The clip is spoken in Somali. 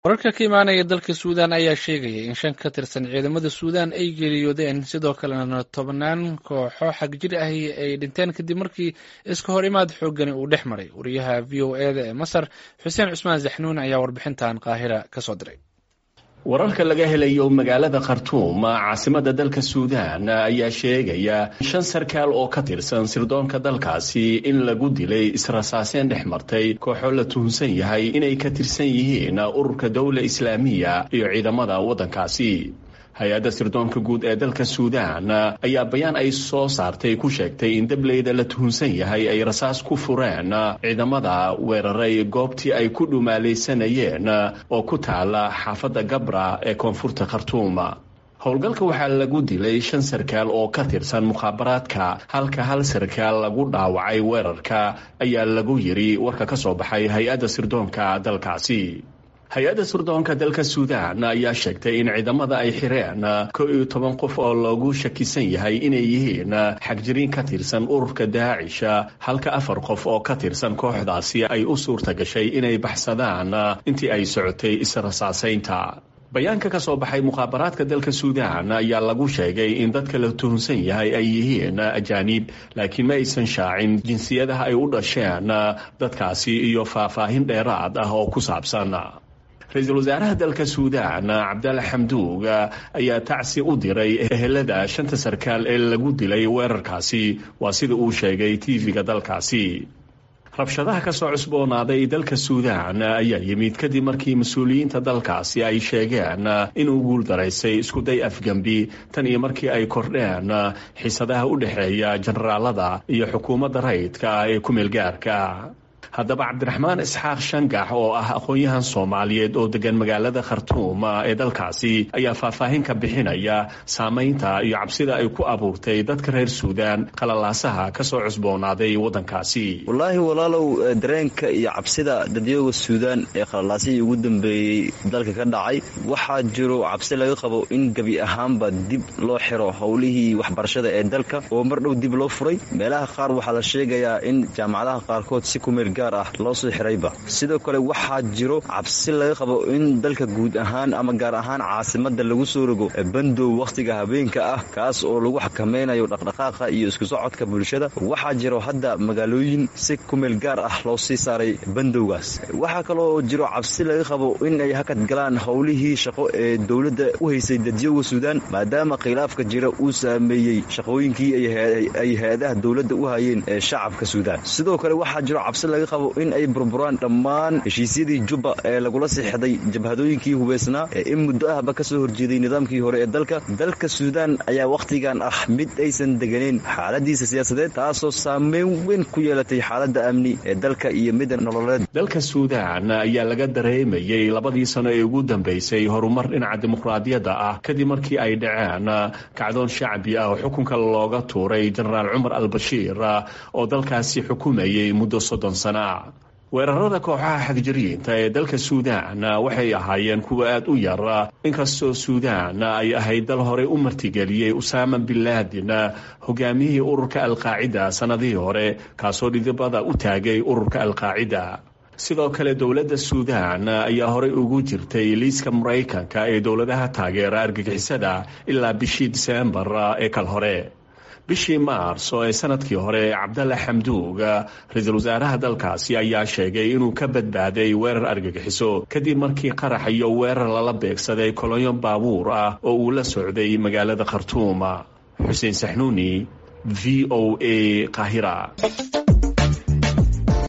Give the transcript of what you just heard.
wararka ka imaanaya dalka suudaan ayaa sheegaya in shan ka tirsan ciidamada suudaan ay geeriyoodeen sidoo kalena tobnaan kooxo xagjir ahi ay dhinteen kadib markii iska hor imaad xoogani uu dhex maray wariyaha v o e da ee masar xuseen cusmaan zaxnuun ayaa warbixintan qaahira kasoo diray wararka laga helayo magaalada khartuum caasimada dalka suudaan ayaa sheegaya shan sarkaal oo ka tirsan sirdoonka dalkaasi in lagu dilay israsaaseen dhex martay kooxo la tuhunsan yahay inay ka tirsan yihiin ururka dowla islaamiya iyo ciidamada waddankaasi hay-adda sirdoonka guud ee dalka suudaan ayaa bayaan ay soo saartay ku sheegtay in dableyda la tuhunsan yahay ay rasaas ku fureen ciidamada weeraray goobtii ay ku dhumaalaysanayeen oo ku taala xaafadda gabra ee koonfurta khartuum howlgalka waxaa lagu dilay shan sarkaal oo ka tirsan mukhaabaraadka halka hal sarkaal lagu dhaawacay weerarka ayaa lagu yiri warka ka soo baxay hay-adda sirdoonka dalkaasi hay-adda sirdoonka dalka suudaan ayaa sheegtay in ciidamada ay xireen kow iyo toban qof oo loogu shakisan yahay inay yihiin xagjiriin ka tirsan ururka daacisha halka afar qof oo ka tirsan kooxdaasi ay u suurta gashay inay baxsadaan intii ay socotay israsaasaynta bayaanka ka soo baxay mukhaabaraadka dalka suudaan ayaa lagu sheegay in dadka la tuhunsan yahay ay yihiin ajaaniib laakiin ma aysan shaacin jinsiyadaha ay u dhasheen dadkaasi iyo faahfaahin dheeraad ah oo ku saabsan ra-iisul wasaaraha dalka suudaan cabdalla xamduug ayaa tacsi u diray ehelada shanta sarkaal ee lagu dilay weerarkaasi waa sida uu sheegay tv-ga dalkaasi rabshadaha ka soo cusboonaaday dalka suudaan ayaa yimid kadib markii mas-uuliyiinta dalkaasi ay sheegeen inuu guuldaraysay iskuday afgembi tan iyo markii ay kordheen xiisadaha u dhexeeya generaalada iyo xukuumadda rayidka ah ee ku meelgaarka haddaba cabdiraxmaan isxaaq shangax oo ah aqoon-yahan soomaaliyeed oo degan magaalada khartuum ee dalkaasi ayaa faahfaahin ka bixinaya saameynta iyo cabsida ay ku abuurtay dadka reer suudaan qalalaasaha kasoo cusboonaaday waddankaasi wallaahi walaalow dareenka iyo cabsida dadyooga suudaan ee qalalaasihii ugu dambeeyey dalka ka dhacay waxaa jiro cabsi laga qabo in gebi ahaanba dib loo xiro howlihii waxbarashada ee dalka oo mar dhow dib loo furay meelaha qaar waxaa la sheegayaa in jaamacadaha qaarkood si kumeel loo soo xirayba sidoo kale waxaa jiro cabsi laga qabo in dalka guud ahaan ama gaar ahaan caasimada lagu soo rogo bandow wakhtiga habeenka ah kaas oo lagu xakameynayo dhaqdhaqaaqa iyo isku socodka bulshada waxaa jiro hadda magaalooyin si kumeel gaar ah loo sii saaray bandowgaas waxaa kaloo jiro cabsi laga qabo in ay hakad galaan howlihii shaqo ee dowladda u haysay dadyoga suudaan maadaama khilaafka jira uu saameeyey shaqooyinkii ay hay-adaha dowladda u hayeen ee shacabka suudaan sidoo kale waxaa jiro cabsi laga qabo in ay burburaan dhammaan heshiisyadii jubba ee lagula sixday jabhadooyinkii hubaysnaa ee in muddo ahba ka soo horjeeday nidaamkii hore ee dalka dalka suudaan ayaa wakhtigan ah mid aysan deganeyn xaaladiisa siyaasadeed taasoo saameyn weyn ku yeelatay xaaladda amni ee dalka iyo midda nololeed dalka suudaan ayaa laga dareemayey labadii sano ee ugu dambeysay horumar dhinaca dimuqraadiyadda ah kadib markii ay dhaceen kacdoon shacbi ah oo xukunka looga tuuray jenaraal cumar albashiir oo dalkaasi xukumayay muddo soddon sana weerarada kooxaha xagjiriinta ee dalka suudaan waxay ahaayeen kuwa aad u yar inkastoo suudaan ay ahayd dal horey u martigeliyey usaama bin laadin hogaamiyihii ururka alqaacida sannadihii hore kaasoo dhidibada u taagay ururka alqaacida sidoo kale dowladda suudaan ayaa horey ugu jirtay liiska maraykanka ee dowladaha taageera argagixisada ilaa bishii diseembar ee kal hore bishii maars oo ee sanadkii hore cabdalla xamduug ra-iisul wasaaraha dalkaasi ayaa sheegay inuu ka badbaaday weerar argagixiso kadib markii qarax iyo weerar lala beegsaday kolonyo baabuur ah oo uu la socday magaalada khartuum xuseen saxnuuni v o a qaahira